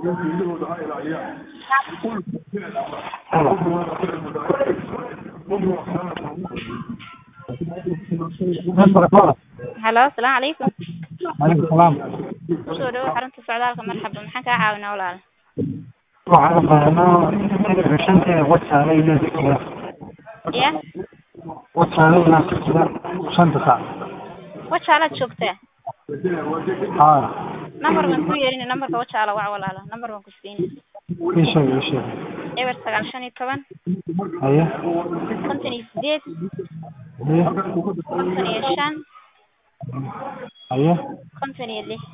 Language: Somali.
halo asalaamu calaykum Waalaikum salaam. kusoo dhawow xarunta socdaalka marxaba maxaan kaa caawinaa walaal Waxaan rabaa shanta wajaale iyo dugsiga. ya Wajaale iyo dugsiga shanta saac. wajaalaad joogtaa Haa, nambar baan ku yeerin nambarka wajaala wac walaala nambar baan ku siini ii sheeg ii sheeg. eber sagaal shan iyo toban Haye, konton iyo sideed haye, konton iyo shan haye. konton iyo lix